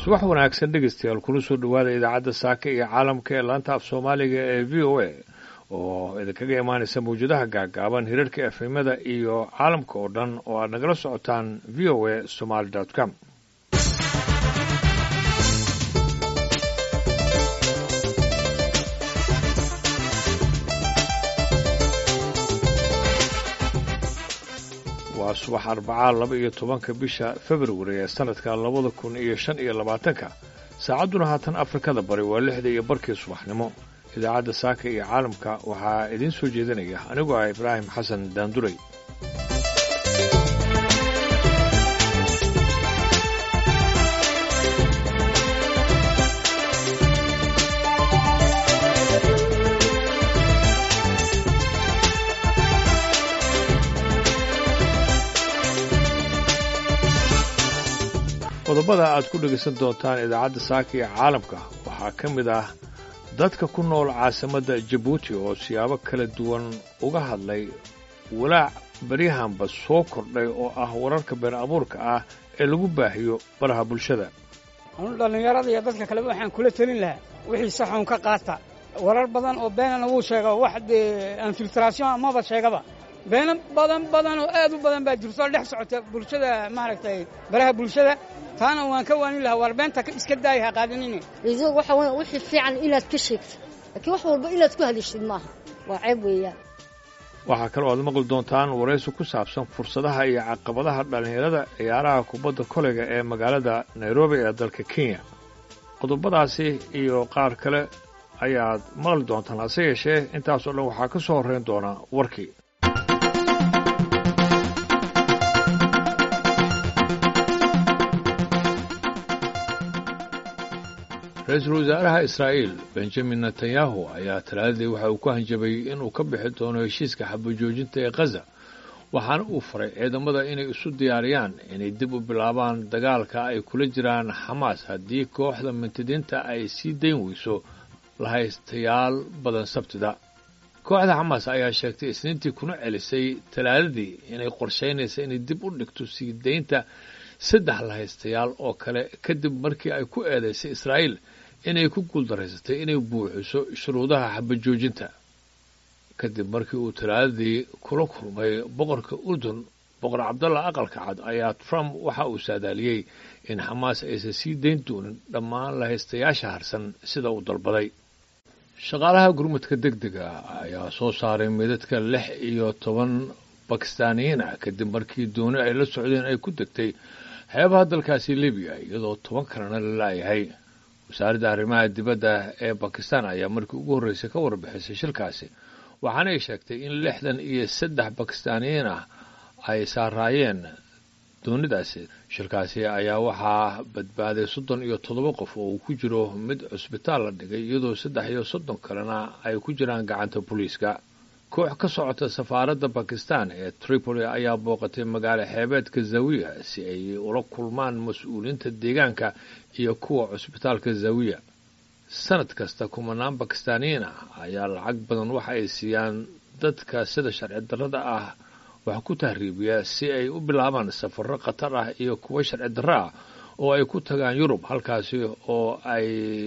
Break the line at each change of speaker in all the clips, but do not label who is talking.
subax wanaagsan dhegeystayaal kula soo dhowaada idaacadda saaka iyo caalamka ee laanta af soomaaliga ee v o a oo idinkaga imaanaysa mawjadaha gaagaaban hirarka efemada iyo caalamka oo dhan oo aad nagala socotaan v o a somaly com waa subax arbacaa laba iyo tobanka bisha februari ee sanadka labada kun iyo shan iyo labaatanka saacadduna haatan afrikada bari waa lixda iyo barkii subaxnimo idaacadda saaka iyo caalamka waxaa idiin soo jeedinaya anigoo ah ibraahim xasan daanduray qodobada aad ku dhegaysan doontaan idaacadda saaka iyo caalamka waxaa ka mid ah dadka ku nool caasimadda jabuuti oo siyaabo kala duwan uga hadlay walaac baryahanba soo kordhay oo ah wararka been abuurka ah ee lagu baahiyo baraha bulshada
anu dhallinyarada iyo dadka kaleba waxaan kula telin lahaa wixii saxuun ka qaata warar badan oo beenana wuu sheega wax dee infiltration amaba sheegaba beeno badan badan oo aad u badan baa jirto dhex socota bulshada maaragtay baraha bulshada taana waan ka waanin lahaa waar beenta iska daaya ha qaadanine
idoog waxa weya wixii fiican inaad ka sheegtid laakiin wax walba inaad ku hadishid maaha waa ceeb weeyaan
waxaa kaloo aad maqli doontaan waraysi ku saabsan fursadaha iyo caqabadaha dhallinyarada ciyaaraha kubadda koleyga ee magaalada nairobi ee dalka kenya qodobadaasi iyo qaar kale ayaad maqli doontaan hase yeeshee intaasoo dhan waxaa ka soo horrayn doona warkii ra-iisul wasaaraha israa'iil benjamin netanyahu ayaa talaadadii waxa uu ku hanjabay inuu ka bixi doono heshiiska xabajoojinta ee khaza waxaana uu faray ciidamada inay isu diyaariyaan inay dib u bilaabaan dagaalka ay kula jiraan xamaas haddii kooxda mintidiinta ay sii dayn weyso lahaystayaal badan sabtida kooxda xamaas ayaa sheegtay isniintii kuna celisay talaadadii inay qorshaynaysa inay dib u dhigto sii daynta saddex lahaystayaal oo kale kadib markii ay ku eedaysay israa'iil inay ku guuldaraysatay inay buuxiso shuruudaha xabajoojinta kadib markii uu talaadadii kula kulmay boqorka urdun boqor cabdalla aqalka cad ayaa trump waxa uu saadaaliyey in xamaas aysan sii dayn doonin dhammaan lahaystayaasha harsan sida uu dalbaday shaqaalaha gurmadka deg dega ayaa soo saaray midadka lix iyo toban bakistaaniyiin ah kadib markii dooni ay la socdeen ay ku degtay xeebaha dalkaasi libiya iyadoo toban kalena la laayahay wasaaradda arrimaha dibadda ee bakistan ayaa markii ugu horreysay ka warbixisay shilkaasi waxaanay sheegtay in lixdan iyo saddex bakistaaniyiin ah ay saaraayeen doonidaasi shilkaasi ayaa waxaa badbaaday soddon iyo toddoba qof oo uu ku jiro mid cusbitaal la dhigay iyadoo saddex iyo soddon kalena ay ku jiraan gacanta booliiska koox ka socota safaaradda bakistan ee tripoli ayaa booqatay magaalo xeebeedka zawiya si ay ula kulmaan mas-uuliyiinta deegaanka iyo kuwa cusbitaalka zawiya sanad kasta kumanaan bakistaaniyiin ah ayaa lacag badan waxa ay siiyaan dadka sida sharci darrada ah wax ku tahriibiya si ay u bilaabaan safarro khatar ah iyo kuwo sharci darro ah oo ay ku tagaan yurub halkaasi oo ay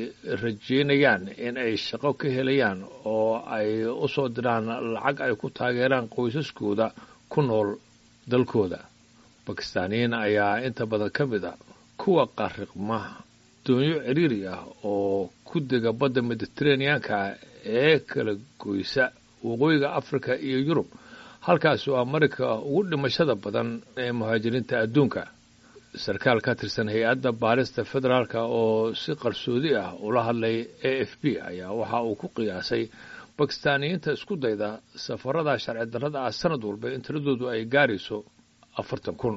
rajeynayaan in ay shaqo ka helayaan oo ay u soo diraan lacag ay ku taageeraan qoysaskooda ku nool dalkooda bakistaaniyiin ayaa inta badan ka mid a kuwa qariqma doonyo ciriiri ah oo ku dega badda mediteraneanka ee kala goysa waqooyiga afrika iyo yurub halkaasi oo amerika ugu dhimashada badan ee muhaajiriinta adduunka sarkaal ka tirsan hay-adda baarista federaalka oo si qarsoodi ah ula hadlay a f b ayaa waxa uu ku qiyaasay bakistaaniyiinta isku dayda safarada sharci darrada ah sanad walba in tiradoodu ay gaarayso afartan kun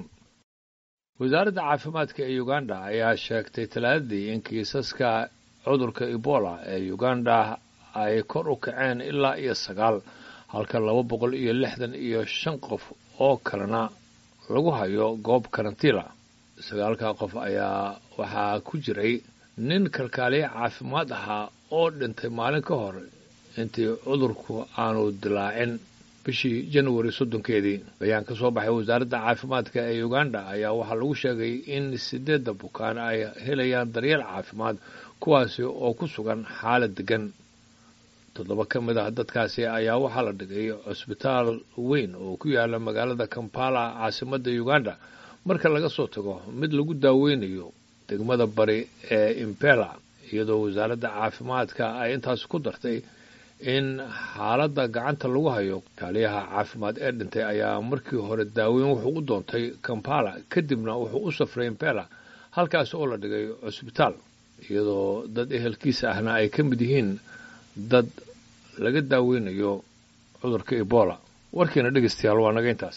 wasaaradda caafimaadka ee uganda ayaa sheegtay talaadadii in kiisaska cudurka ebola ee uganda ay kor u kaceen ilaa iyo sagaal halka laba boqol iyo lixdan iyo shan qof oo kalena lagu hayo goob karantiila sagaalka qof ayaa waxaa ku jiray nin kalkaaliye caafimaad ahaa oo dhintay maalin ka hor intii cudurku aanu dilaacin bishii januari soddonkeedii bayaan ka soo baxay wasaaradda caafimaadka ee uganda ayaa waxaa lagu sheegay in sideedda bukaan ay helayaan daryeel caafimaad kuwaasi oo ku sugan xaalad degan toddoba ka mid ah dadkaasi ayaa waxaa la dhigay cusbitaal weyn oo ku yaala magaalada kampala caasimadda uganda marka laga soo tago mid lagu daaweynayo degmada bari ee impela iyadoo wasaaradda caafimaadka ay intaas ku dartay in xaaladda gacanta lagu hayo kaaliyaha caafimaad ee dhintay ayaa markii hore daaweyn wuxuu u doontay kampala kadibna wuxuu u safray impela halkaas oo la dhigay cusbitaal iyadoo dad ehelkiisa ahna ay ka mid yihiin dad laga daaweynayo cudurka ebola warkiina dhegeystayaal waa naga intaas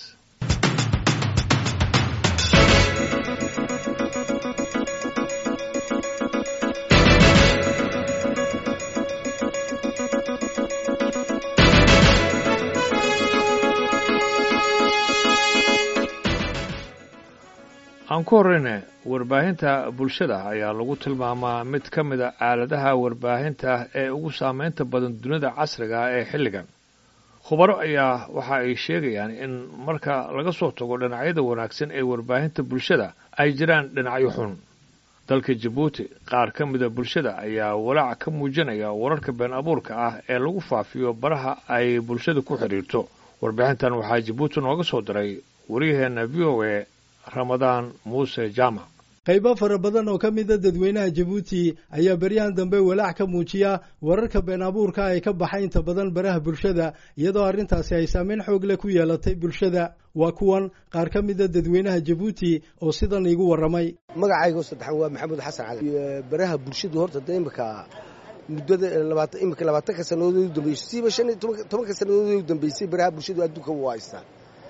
aan ku horreyne warbaahinta bulshada ayaa lagu tilmaamaa mid ka mid a aaladaha warbaahinta ee ugu saameynta badan dunida casriga ah ee xilligan khubaro ayaa waxa ay sheegayaan in marka laga soo tago dhinacyada wanaagsan ee warbaahinta bulshada ay jiraan dhinacyo xun dalka jabuuti qaar ka mida bulshada ayaa walaac ka muujinaya wararka been abuurka ah ee lagu faafiyo baraha ay bulshada ku xidhiirto warbixintan waxaa jabuuti nooga soo diray waryaheena v o a ramadaan muuse jaamac
qaybo fara badan oo ka mida dadweynaha jabuuti ayaa beryahan dambe walaac ka muujiya wararka been abuurka ay ka baxay inta badan baraha bulshada iyadoo arrintaasi ay saameyn xoog leh ku yeelatay bulshada waa kuwan qaar ka mida dadweynaha jabuuti oo sidan iigu warramay
magacaygo saddexan waa maxamuud xasan cali baraha bulshadu horta de imika muddada labaatan imika labaatanka sannadood u dambeysay siiba shan iyo tobanka sannadood u dambeysay baraha bulshadu adduunka waa haystaa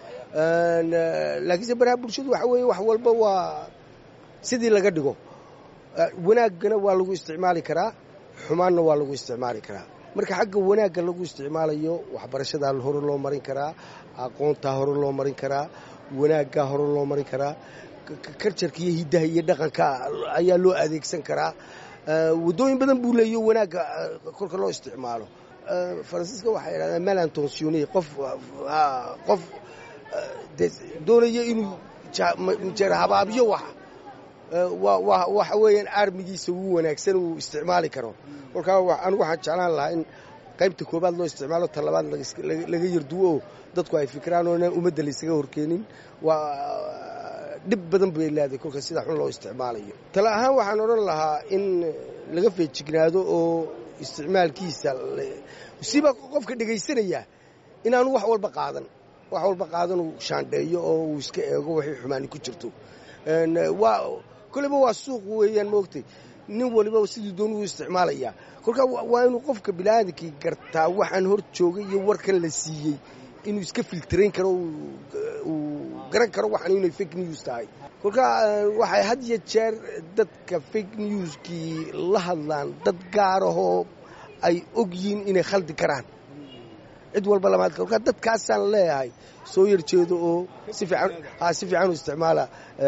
laakiinse baraha bulshadu waxa weeye wax walba waa sidii laga dhigo wanaaggana waa lagu isticmaali karaa xumaanna waa lagu isticmaali karaa marka xagga wanaagga lagu isticmaalayo waxbarashadaa hore loo marin karaa aqoontaa hore loo marin karaa wanaaggaa hore loo marin karaa karjarka iyo hiddaha iyo dhaqanka ayaa loo adeegsan karaa waddooyin badan buu leeyo wanaagga kolka loo isticmaalo faransiiska waxay yidhahdaan malantonsione qof qof doonaya inuu jeer habaabiyo wax waxa weeyaan armigiisa ugu wanaagsan uu isticmaali karo kolkaa anigu waxaan jeclaan lahaa in qaybta koobaad loo isticmaalo ta labaad laga yarduwo oo dadku ay fikiraan oo inaan ummadda laysaga horkeenin waa dhib badan bay leedahay kolka sida xun loo isticmaalayo tale ahaan waxaan odhan lahaa in laga feejignaado oo isticmaalkiisa siba qofka dhegaysanaya inaanu wax walba qaadan wax walba qaadan uu shaandheeyo oo uu iska eego waxay xumaani ku jirto waa koleyba waa suuq weeyaan moogtay nin waliba sidii doon uu isticmaalayaa kolkaa waa inuu qofka biniaadankii gartaa waxaan hor joogay iyo warkan la siiyey inuu iska filtarayn karo uu garan karo waxaan inay fake news tahay kolkaa waxay had iyo jeer dadka fake newskii la hadlaan dad gaarahoo ay og yihiin inay khaldi karaan cid walba lamaad kolkaa dadkaasaan leeyahay soo yarjeedo oo si fiican si fiican u isticmaala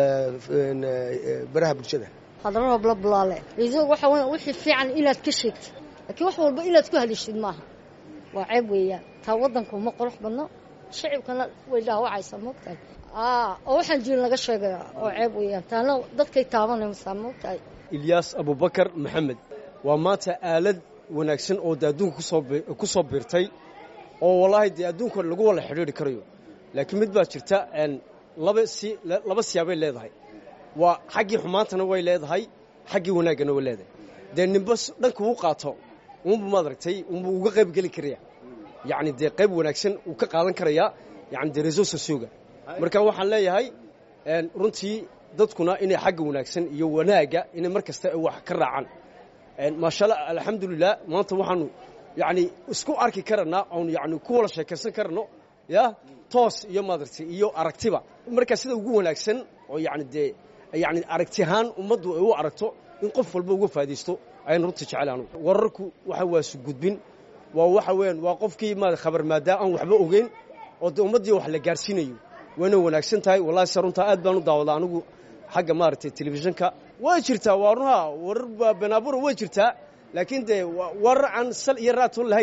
baraha bulshada
hadalada blablaale ido waxa weya wixii fiican inaad ka sheegtid laakiin wax walba inaad ku hadishid maaha waa ceeb weeyaan taa waddanku ma qurux badno shicibkana way dhaawacaysaa moogtahay oo waxaan jirin laga sheegaya oo ceeb weeyaan taana dadkay taabanaysaa moogtahay
ilyaas abubakar maxamed waa maanta aalad wanaagsan oo de adduunka ku soo biirtay oo wallaahi dee adduunka lagu wala xidhiidri karayo laakiin mid baa jirta laba si laba siyaabay leedahay waa xaggii xumaantana way leedahay xaggii wanaaggana way leedahay dee ninba dhanka uu qaato unbu maad aragtay unbu uga qayb geli karaya yacni dee qayb wanaagsan uu ka qaadan karayaa yani dee reso sosioga marka waxaan leeyahay runtii dadkuna inay xagga wanaagsan iyo wanaagga inay mar kasta wax ka raacaan maashaalla alxamdulilah maanta waxaanu yacni isku arki karanaa oon yani ku wada sheekaysan karano ya toos iyo maadartay iyo aragtiba markaa sida ugu wanaagsan oo yani dee yani aragti ahaan ummaddu ay u aragto in qof walba uga faa'idaysto ayaan runta jecel anugu wararku waxa waa sugudbin waa waxa weeyaan waa qofkii ma khabar maadaa aan waxba ogeyn oo dee ummaddii wax la gaarsiinayo wayna wanaagsan tahay wallahi se runtaa aad baan u daawadaa anigu xagga maaragtay telefishinka way jirtaa waa runha warar beenaabura way jirtaa laakiin dee warar aan sal iyo raatoon lahayn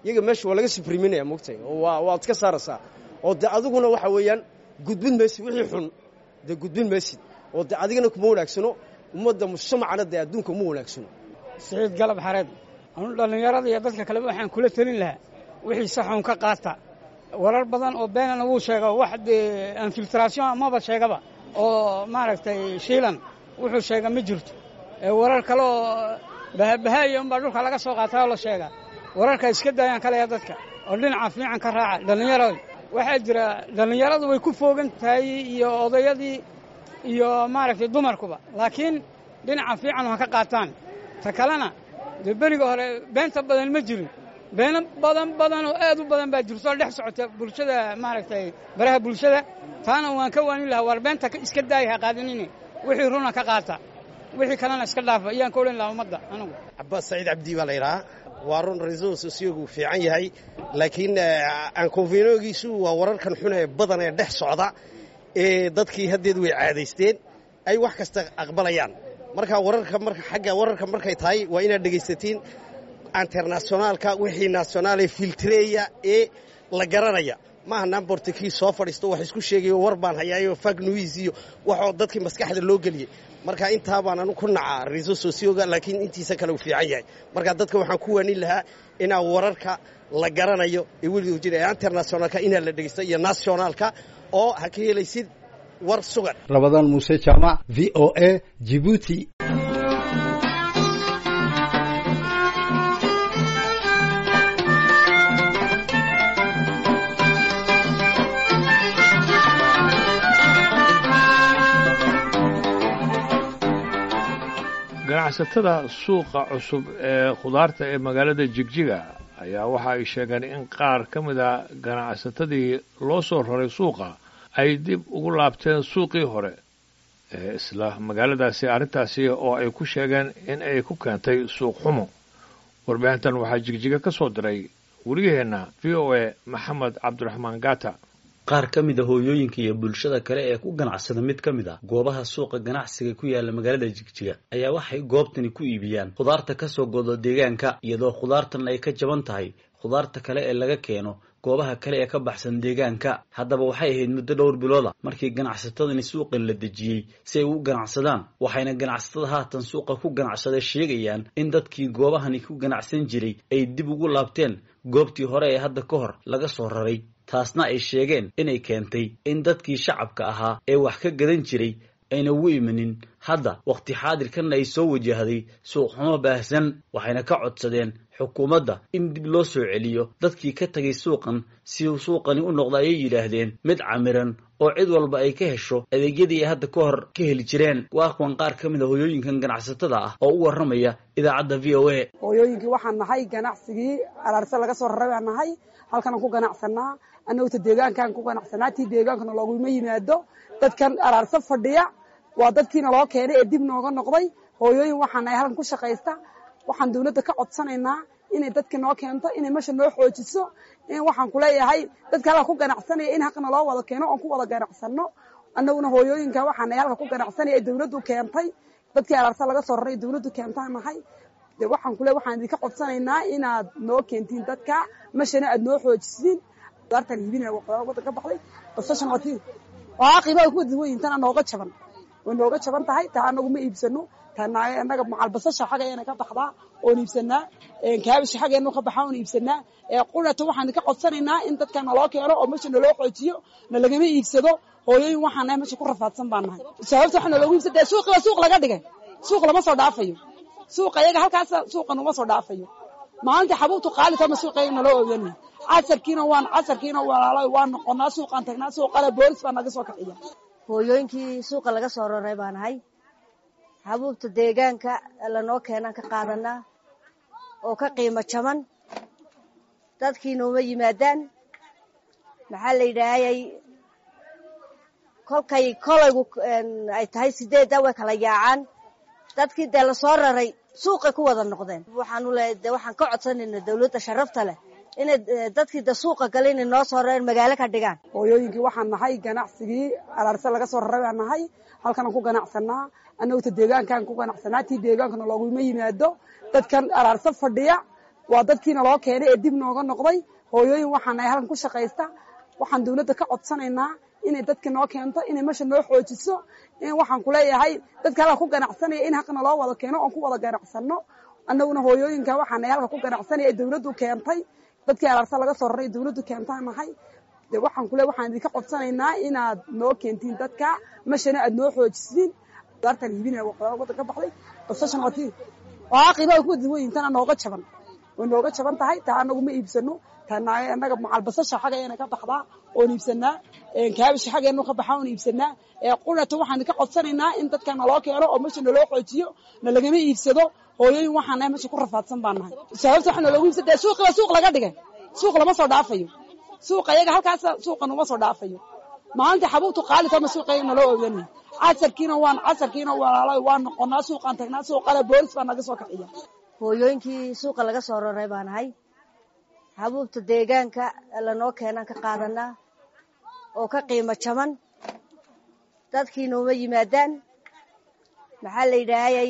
iyaga meesha waa laga subriminaya mogtay oo waa waad ka saaraysaa oo de adiguna waxa weeyaan gudbin maysid wixii xun dee gudbin maysid oo de adigana kuma wanaagsano ummadda mujtamacana dee adduunka uma wanaagsano
siciid galab xareed anu dhallinyarada iyo dadka kaleba waxaan kula telin lahaa wixii saxuun ka qaata warar badan oo beenana wuu sheega wax dee infiltration amaba sheegaba oo maaragtay shiilan wuxuu sheega ma jirto warar kale oo bahabahaaya unbaa dhulka laga soo qaataa oo la sheegaa wararka iska daayaan kalaya dadka oo dhinaca fiican ka raaca dhallinyarada waxaa jira dhallinyaradu way ku foogan tahay iyo odayadii iyo maaragtay dumarkuba laakiin dhinaca fiican ha ka qaataan ta kalena dee beriga hore beenta badan ma jirin beeno badan badan oo aad u badan baa jirto oo dhex socota bulshada maaragtay baraha bulshada taana waan ka waanin lahaa war beenta iska daaya ha qaadanini wixii runa ka qaata wixii kalena iska dhaafa ayaan ka odhan lahaa ummadda anigu
cabbaas saciid cabdi baa la yidhahaa waa run ra-iisul sosiyogu fiican yahay laakiin aankonfenogiisu waa wararkan xun ee badan ee dhex socda ee dadkii haddeed way caadaysteen ay wax kasta aqbalayaan marka wararka marka xagga wararka markay tahay waa inaad dhegaysatiin internationaalka wixii nationaale filtreya ee la garanaya maaha nambortikii soo fadhiisto wax isku sheegayo war baan hayaayo fag news iyo waxoo dadkii maskaxda loo geliyey marka intaa baan anu ku nacaa riso sosioga laakiin intiisa kale uu fiican yahay marka dadka waxaan ku waanin lahaa inaa wararka la garanayo ee weliga jira ee internationaalka inaa la dhegaysto iyo nationaalka oo ha ka helaysid war sugan
rabadaan muuse jaamac v o a jibuuti
ganacsatada suuqa cusub ee khudaarta ee magaalada jigjiga ayaa waxa ay sheegeen in qaar ka mid a ganacsatadii loo soo raray suuqa ay dib ugu laabteen suuqii hore ee isla magaaladaasi arrintaasi oo ay ku sheegeen in ay ku keentay suuq xumo warbixintan waxaa jigjiga ka soo diray wariyaheenna v o a maxamed cabdiraxmaan gata
qaar ka mid a hooyooyinka iyo bulshada kale ee ku ganacsada mid ka mid a goobaha suuqa ganacsiga ku yaala magaalada jigjiga ayaa waxay goobtani ku iibiyaan khudaarta kasoo godo deegaanka iyadoo khudaartan ay ka jaban tahay khudaarta kale ee laga keeno goobaha kale ee ka baxsan deegaanka haddaba waxay ahayd muddo dhowr bilooda markii ganacsatadani suuqan la dejiyey si ay u ganacsadaan waxayna ganacsatada haatan suuqa ku ganacsada sheegayaan in dadkii goobahani ku ganacsan jiray ay dib ugu laabteen goobtii hore ee hadda ka hor laga soo raray taasna ay sheegeen inay keentay in dadkii shacabka ahaa ee wax ka gadan jiray ayna ugu imanin hadda wakhti xaadirkanna ay soo wajahday suuqxumo baahsan waxayna ka codsadeen xukuumadda in dib loo soo celiyo dadkii ka tagay suuqan si uu suuqani u noqdo ayay yidhaahdeen mid camiran oo cid walba ay ka hesho adeegyadii ay hadda ka hor ka heli jireen waa kuwan qaar ka mid a hooyooyinkan ganacsatada ah oo u warramaya idaacadda v o a
hooyooyinkii waxaan nahay ganacsigii araarse laga soo raray baan nahay halkanaan ku ganacsanaa annagota deegaankaan ku ganacsanaa tii deegaankana looguma yimaado dadkan araarse fadhiya waa dadkiina loo keenay ee dib nooga noqday hooyooyin waxaan nahay halkan ku shaqaysta waxaan dawladda ka codsanaynaa inay dadka noo keento inay meesha noo xoojiso waxaan kuleeyahay dadka halka ku ganacsanaya in haqna loo wada keeno oon ku wada ganacsano annaguna hooyooyinka waxaan nahay halka ku ganacsanaya ee dawladdu keentay dadkii araarse laga soo raray dawladdu keentaan nahay de waxaan kule waxaan idinka codsanaynaa inaad noo keentiin dadka meshana aad noo xoojisiin daartan hibina wadan ka baxday basashan waa tii waa qiimaha ku duwan tana nooga jaban way nooga jaban tahay taa anagu ma iibsano tana annaga macal basasha xaggeena ka baxdaa oon iibsanaa kaabisha xaggeena ka baxaa oon iibsanaa qunata waxaan idinka codsanaynaa in dadka naloo keeno oo mesha naloo xoojiyo nalagama iibsado hooyooyin waxaan nahay mesha ku rafaadsan baan nahay sababta waxa naloogu iibsada suuqi waa suuq laga dhigay suuq lama soo dhaafayo suuqa iyaga halkaas suuqan uma soo dhaafayo maalinta xabuubtu qaalitama suuqa iyaga naloo oganaya casarkiina waan casarkiina walaalo waan noqonaa suuqaan tagnaa suuqana boolis baa naga soo kaxiya
hooyooyinkii suuqa laga soo raray baan ahay xabuubta deegaanka lanoo keenaan ka qaadanaa oo ka qiimo jaban dadkiina uma yimaadaan maxaa la yidhaahayay kolkay kolaygu ay tahay sideedda way kala yaacaan dadkii dee lasoo raray suuqay ku wada noqdeen waxaanu leeyahay de waxaan ka codsanayna dawladda sharafta leh inay dadkii de suuqa gale inay noo soo rareen magaalo ka dhigaan
hooyooyinkii waxaan nahay ganacsigii araarse laga soo raray baan nahay halkanaan ku ganacsanaa annagota deegaankaan ku ganacsanaa tii deegaankana looguma yimaado dadkan araarse fadhiya waa dadkiina loo keenay ee dib nooga noqday hooyooyin waxaan nahay halkan ku shaqaysta waxaan dawladda ka codsanaynaa inay dadka noo keento inay meesha noo xoojiso in waxaan ku leeyahay dadka halka ku ganacsanaya in haqna loo wada keeno oon ku wada ganacsanno annaguna hooyooyinka waxaan nahay halka ku ganacsanaya ee dawladdu keentay dadkii alaarsa laga soo raray dawladdu keentaan nahay de waxaan ku leeyahay waxaan idinka codsanaynaa inaad noo keentiin dadka meeshana aad noo xoojisiin daartan hibinaya waddan ka baxday basashan watii waa qiimaha ku duwan tana nooga jaban way nooga jaban tahay taa anagu ma iibsano tana annaga macal basasha xaggeena ka baxdaa oon iibsanaa kaabisha xaggeenu ka baxaa oon iibsanaa qurata waxaan ka codsanaynaa in dadka naloo keeno oo meesha naloo xoojiyo nalagama iibsado hooyooyin waxaan nahay meesha ku rafaadsan baan nahay sababta waxa naloogu iibsada suuqiba suuq laga dhigay suuq lama soo dhaafayo suuqa iyaga halkaas suuqa numa soo dhaafayo maalinta xabuubtu qaalitama suuqa iyaga naloo oganay casarkiina waan casarkiina walaalo waan noqonaa suuqaan tagnaa suuqana boolis baa naga soo kaciya
hooyooyinkii suuqa laga soo raray baan ahay xabuubta deegaanka lanoo keenaan ka qaadanaa oo ka qiimo jaban dadkii nooma yimaadaan maxaa la yidhaahayay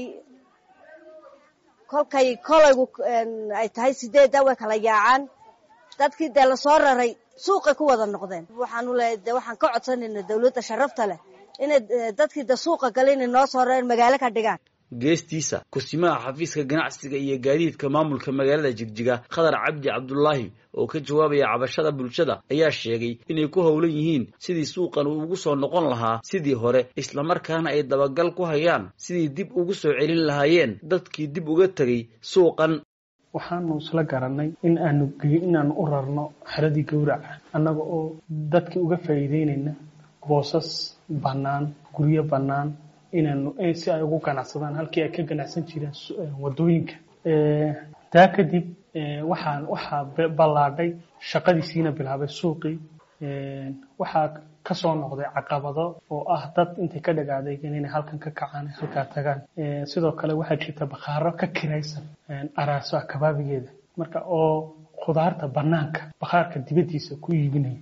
kolkay kolaygu ay tahay sideedda way kala yaacaan dadkii dee lasoo raray suuqay ku wada noqdeen waxaanu leeyahay de waxaan ka codsanayna dawladda sharafta leh inay dadkii de suuqa gale inay noo soo rareen magaalo ka dhigaan
geestiisa kusimaha xafiiska ganacsiga iyo gaadiidka maamulka magaalada jigjiga khadar cabdi cabdulaahi oo ka jawaabaya cabashada bulshada ayaa sheegay inay ku howlan yihiin sidii suuqan uu ugu soo noqon lahaa sidii hore islamarkaana ay dabagal ku hayaan sidii dib ugu soo celin lahaayeen dadkii dib uga tegay suuqan
waxaanu isla garanay in aanu inaanu u rarno xeradii gowraca annaga oo dadkii uga faa'iideynayna boosas bannaan guryo bannaan inaanu si ay ugu ganacsadaan halkii ay ka ganacsan jireen wadooyinka taa kadib waxaan waxaa ballaadhay shaqadiisiina bilaabay suuqii waxaa kasoo noqday caqabado oo ah dad intay ka dhagaadaygen inay halkan ka kacaan halkaa tagaan sidoo kale waxaa jirta bakhaaro ka kiraysan araaso akabaabigeeda marka oo khudaarta banaanka bakhaarka dibaddiisa ku iibinaya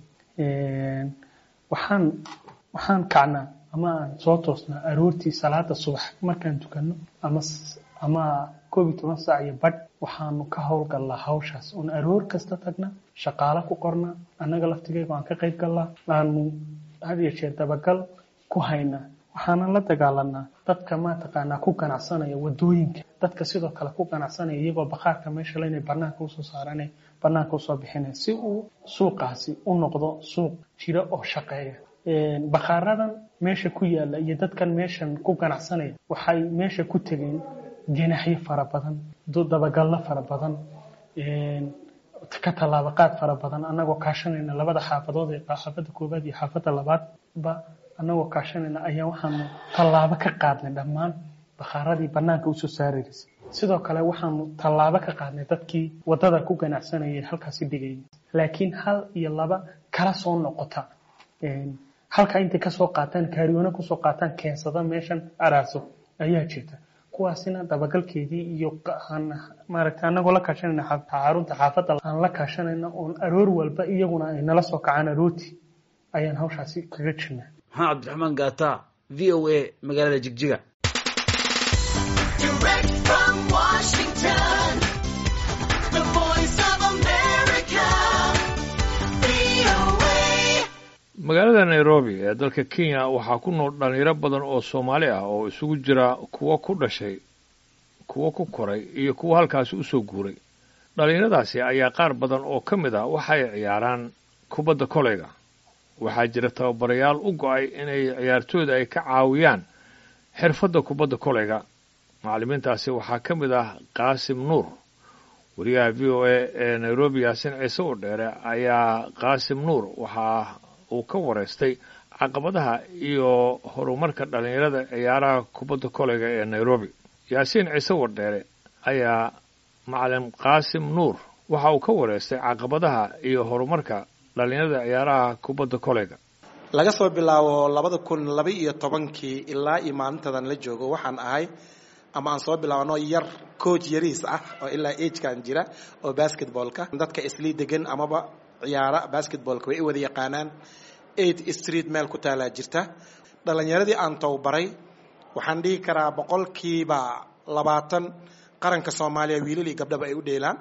waxaan waxaan kacnaa ama aan soo toosnaa aroortii salaada subax markaan tukano ama ama koob iyo toban saac iyo badh waxaanu ka howlgallaa hawshaas oon aroor kasta tagna shaqaalo ku qornaa annaga laftigeyga aan ka qayb gallaa aanu had iyo jeer dabagal ku haynaa waxaanan la dagaalanaa dadka mataqaanaa ku ganacsanaya wadooyinka dadka sidoo kale ku ganacsanaya iyagoo bakhaarka meesha le inay banaanka usoo saaraan banaanka usoo bixinaya si uu suuqaasi u noqdo suuq jira oo shaqeeya bakhaaradan meesha ku yaala iyo dadkan meeshan ku ganacsanaya waxay meesha ku tegeen janaxyo fara badan dabagallo fara badan ka tallaabaqaad fara badan annagoo kaashanayna labada xaafadood ee xaafadda koowaad iyo xaafadda labaadba annagoo kaashanayna ayaa waxaanu tallaabo ka qaadnay dhammaan bakhaaradii bannaanka usoo saaraysay sidoo kale waxaanu tallaabo ka qaadnay dadkii waddada ku ganacsanayay halkaasi dhigayay laakiin hal iyo laba kala soo noqota halkaa intay kasoo qaataan kaariyoona kusoo qaataan keensada meeshan araaso ayaa jirta kuwaasina dabagalkeedii iyo maaragtay annagoo la kaashanayna xarunta xaafadda aan la kaashanayna oon aroor walba iyaguna ay nala soo kacaan aroortii ayaan hawshaasi kaga jirnaa
maxamed cabdiraxmaan gaata v o a magaalada jigjiga
magaalada nairobi ee dalka kenya waxaa ku nool dhallinyaro badan oo soomaali ah oo isugu jira kuwo ku dhashay kuwo ku koray iyo kuwo halkaasi u soo guuray dhallinyaradaasi ayaa qaar badan oo ka mid ah waxay ciyaaraan kubadda koleyga waxaa jira tababarayaal u go'ay inay ciyaartooyda ay ka caawiyaan xirfadda kubadda koleyga macallimiintaasi waxaa ka mid ah qaasim nuur wariyaha v o a ee nairobi yaasin ciise u dheere ayaa qaasim nuur waxaa uu ka wareystay caqabadaha iyo horumarka dhallinyarada ciyaaraha kubadda koleyga ee nairobi yaasiin ciise wardheere ayaa macalin qaasim nuur waxa uu ka wareystay caqabadaha iyo horumarka dhallinyarada ciyaaraha kubadda koleyga
laga soo bilaabo labada kun laba iyo tobankii ilaa iyo maalintadan la joogo waxaan ahay ama aan soo bilaabno yar coach yariis ah oo ilaa agekan jira oo basketballka dadka islii degan amaba ciyaara basketballka way i wada yaqaanaan eight street meel ku taalaa jirta dhalinyaradii aan tababaray waxaan dhihi karaa boqolkiiba labaatan qaranka soomaaliya wiilal iyo gabdhaba ay u dheelaan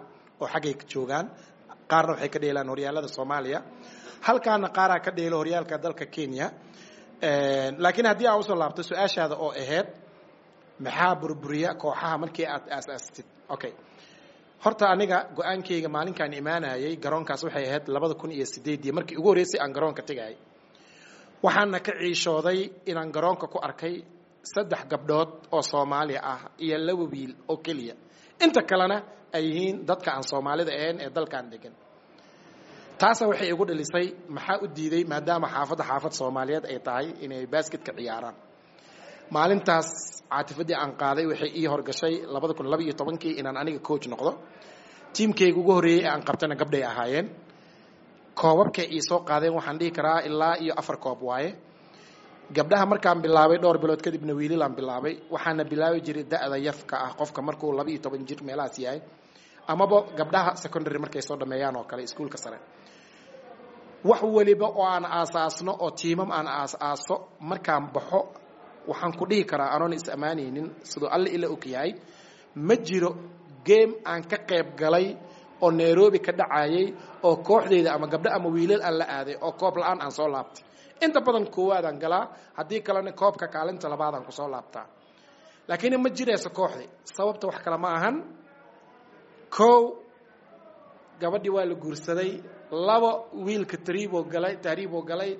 oo xaggay joogaan qaarna waxay ka dheelaan horyaalada soomaaliya halkaana qaaraa ka dheelo horyaalka dalka kenya laakiin haddii aan usoo laabto su-aashaada oo ahayd maxaa burburiya kooxaha markii aad aasaastid okay horta aniga go-aankayga maalinkaan imaanayay garoonkaas waxay ahayd labada kun iyo sideedii markii ugu horreysay aan garoonka tegayay waxaana ka ciishooday inaan garoonka ku arkay saddex gabdhood oo soomaali ah iyo laba wiil oo keliya inta kalena ay yihiin dadka aan soomaalida ahayn ee dalkan degan taasa waxay igu dhalisay maxaa u diiday maadaama xaafadda xaafad soomaaliyeed ay tahay inay basketka ciyaaraan maalintaas caatifadii aan qaaday waxay ii horgashay labada kun laba iyo tobankii inaan aniga coach noqdo tiimkayga ugu horreeyey ee aan qabtana gabdhay ahaayeen koobabkay ii soo qaadeen waxaan dhihi karaa ilaa iyo afar koob waaye gabdhaha markaan bilaabay dhowr bilood kadibna wiililaan bilaabay waxaana bilaabi jiray da-da yafka ah qofka markuu laba iyo toban jir meelahaas yahay amaba gabdhaha secondary markay soo dhameeyaan oo kale iskuulka sare wax weliba oo aan aasaasno oo tiimam aan aas-aaso markaan baxo waxaan ku dhihi karaa anoon is ammaanaynin siduu alle ila og yahay ma jiro game aan ka qayb galay oo nairobi ka dhacayay oo kooxdeyda ama gabdho ama wiilal aan la aaday oo koob la-aan aan soo laabtay inta badan koowaadaan galaa haddii kalena koobka kaalinta labaadaan kusoo laabtaa laakiin ma jirayso kooxdi sababta wax kale ma ahan kow gabadhii waa la guursaday labo wiilka tariiboo galay tahriiboo galay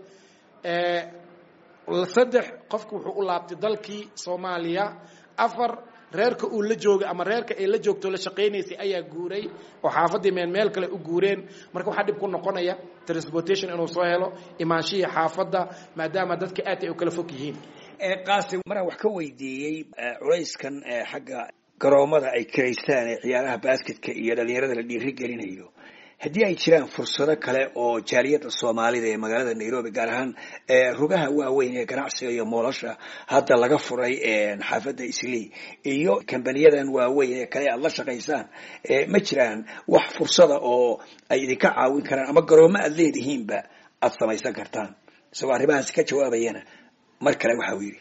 saddex qofku wuxuu u laabtay dalkii soomaaliya afar reerka uu la joogay ama reerka ay la joogto la shaqaynaysay ayaa guuray oo xaafaddii meel meel kale u guureen marka waxaa dhib ku noqonaya transportation inuu soo helo imaanshihii xaafadda maadaama dadka aad ay u kala fog yihiin
qaasim maraan wax ka weydiiyey culayskan xagga garoomada ay kiraystaan ee ciyaaraha basketka iyo dhalinyarada la dhiiri gelinayo haddii ay jiraan fursado kale oo jaaliyadda soomaalida ee magaalada nairobi gaar ahaan rugaha waaweyn ee ganacsiga iyo moolasha hadda laga furay xaafadda islii iyo kambaniyadan waaweyn ee kale aad la shaqaysaan ma jiraan wax fursada oo ay idinka caawin karaan ama garoomo aad leedihiinba aad samaysan kartaan isagoo arrimahaas ka jawaabayana mar kale waxa uu yidhi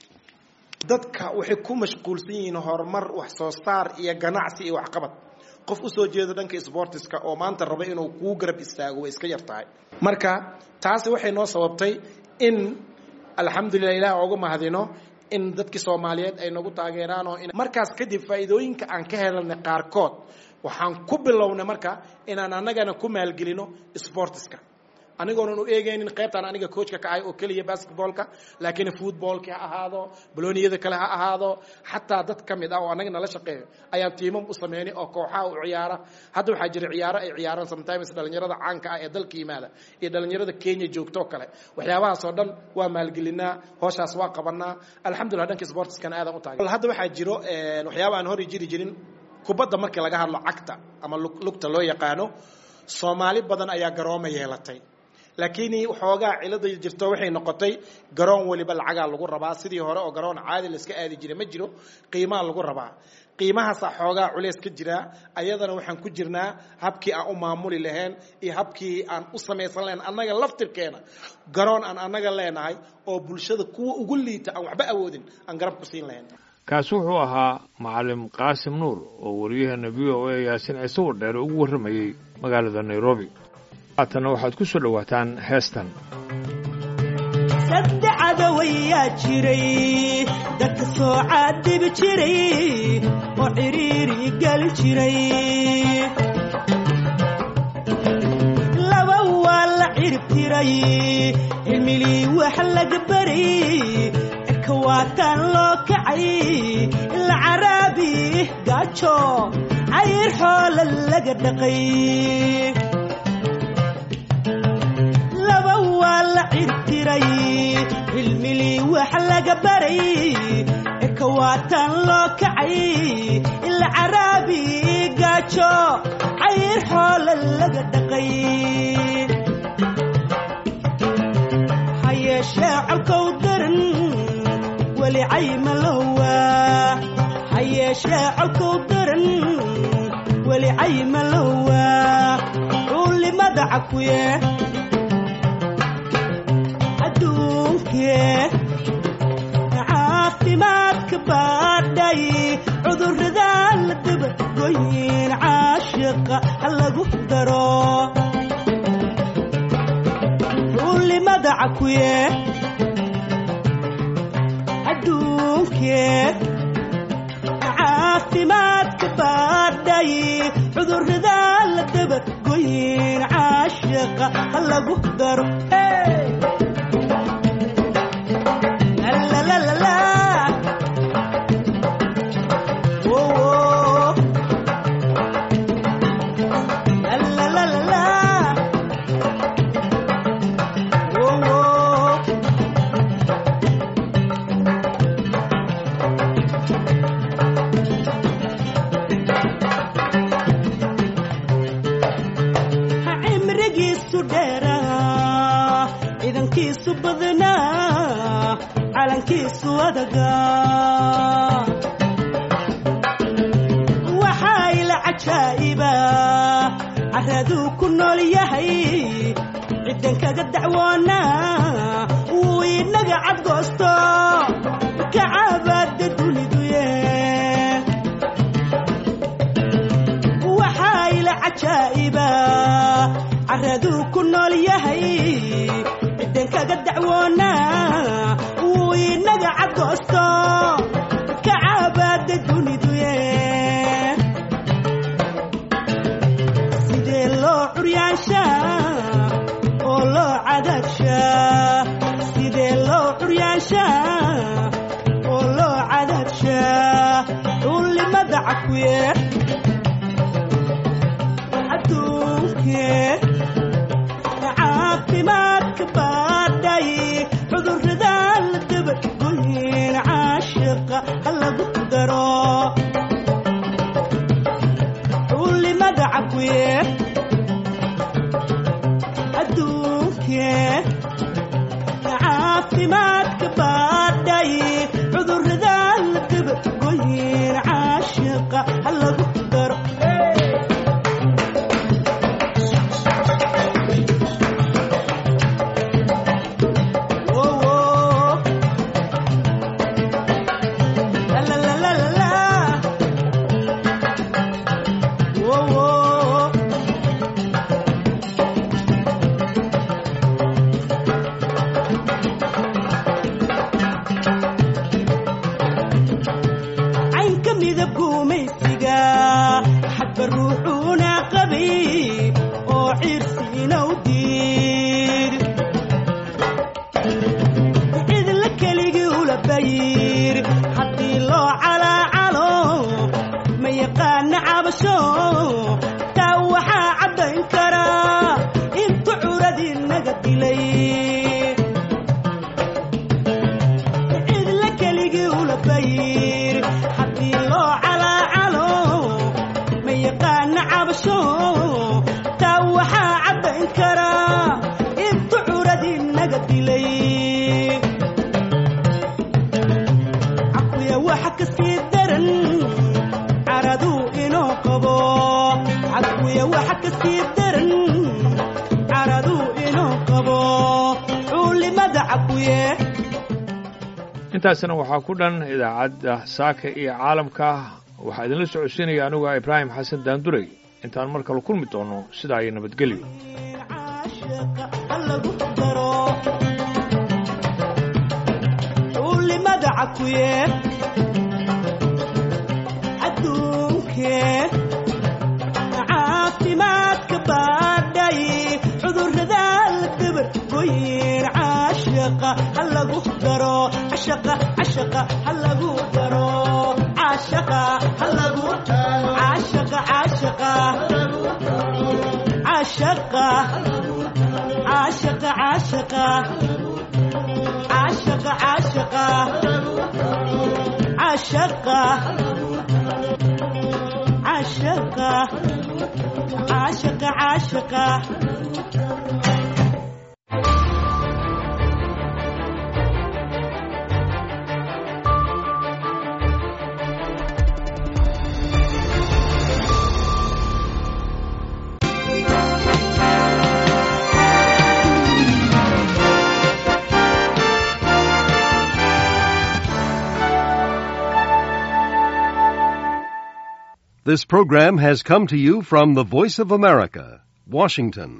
dadka waxay ku mashquulsan yihiin horumar wax soo saar iyo ganacsi iyo waxqabad qof usoo jeeda dhanka sportiska oo maanta raba inuu kuu garab istaago way iska yar tahay marka taasi waxay noo sababtay in alxamdulilah ilaah oogu mahadino in dadkii soomaaliyeed ay nagu taageeraan oo markaas kadib faa'iidooyinka aan ka helanay qaarkood waxaan ku bilownay marka inaan annagana ku maalgelino sportiska anigoonan u eegaynin qaybtaan aniga coachka ka ahay oo keliya basketballka laakiin footballki ha ahaado balooniyada kale ha ahaado xataa dad ka mid ah oo annaga nala shaqeeyo ayaan tiimam u sameynay oo kooxaha u ciyaara hadda waxaa jira ciyaaro ay ciyaaraan sometimes dhalinyarada caanka ah ee dalka yimaada iyo dhalinyarada kenya joogtoo kale waxyaabahaasoo dhan waa maalgelinaa hooshaas waa qabanaa alxamdulillah dhanka sportiskana aadan u taagay hadda waxaa jiro waxyaaba aan hori jiri jirin kubadda markii laga hadlo cagta ama lugta loo yaqaano soomaali badan ayaa garooma yeelatay laakiin waxoogaa cilada jirto waxay noqotay garoon weliba lacagaa lagu rabaa sidii hore oo garoon caadi laiska aadi jira ma jiro qiimaa lagu rabaa qiimahaasaa xoogaa culeys ka jiraa ayadana waxaan ku jirnaa habkii aan u maamuli lahayn iyo habkii aan u samaysan lahayn annaga laftirkeena garoon aan annaga leenahay oo bulshada kuwa ugu liita aan waxba awoodin aan garab ku siin lahayn
kaasi wuxuu ahaa macalim qaasim nuur oo wariyaheena v o a yaasin ciise wardheere ugu warramayey magaalada nairobi haatanna waxaad ku soo dhowaataan heestan
saddexada wayaa jiray dadka soo caadibi jiray oo cidhiiri geli jiray laba waa la cirib tiray cilmilii wax laga baray cirka waataan loo kacay ila caraabi gaajo cayr xoola laga dhaqay laba waa la cirtiray cilmilii wax laga baray cirka waataan loo kacay ila caraabi gaajo cayr xoola laga dhaqay ha yeeshee colkow daran weli cayma lowaa ha yeeshee colkow daran weli cayma lowaa cuulimada cakuye caafimaadka baadhay cudurradaa la dabagoyin caashiqa ha lagu daro xulimada cakuye adduunkee caafimaadka baadhay cudurrada la dabargoyin caashiqa ha lagu daro lalalala cimrigiisu dheeraa ciidankiisu badnaa calankiisu adagaa waxaa ila cajaa'iba caraduu ku nool yahay ciddan kaga dacwoonaa wuu inaga cadgoosto kacabaada duniduye waxaa ila cajaa'iba caraduu ku nool yahay ciddan kaga dacwoonaa wuu inaga cadgoosto kacabaada duniduye sidee loo curyaanshaa oo loo cadaadshaa sidee loo curyaanshaa oo loo cadaadshaa dhuulimada cakuye adduunkee caafimaadka baadhay cudurrada la dabargoyin caashiqa ha lagu daro xulimada cakuye adduunkee caafimaadka baadhay cudurrada la dabargoyin caashiqa ha lagu daro caynka midab gumaysiga xadba ruuxuuna qabay oo ciirsiina u diid cidla keligii ula bayir haddii loo calaacalo ma yaqaana cabasho taa waxaa caddayn karaa intu curadii naga dilay cidla keligii ula bayir haddii loo calaacalo ma yaqaana cabasho taa waxaa caddayn karaa intu curadii naga dilay cakuya waxa ka sii daran caraduu inoo qabo cakuya waxa ka sii daran caraduu inoo qabo culimada cakuye
intaasina waxaa ku dhan idaacadda saaka iyo caalamka waxaa idinla socodsiinaya anigu ah ibraahim xasan daanduray intaan mar kale kulmi doono sidaa iyo nabadgelyo
ha lagu daro culimada cakuye adduunkee caafimaadka baadhay cudurrada la dabargoyin caashiqa ha lagu daro cashaqa cashaqa ha lagu daro caashaqa ha lagu caashaqa caashaqa caashaqa caashaqa caashaqa caashaqa caashaqa caashaqa caashaqa caashaqa caashaqa
This program has come to you from the Voice of America, Washington.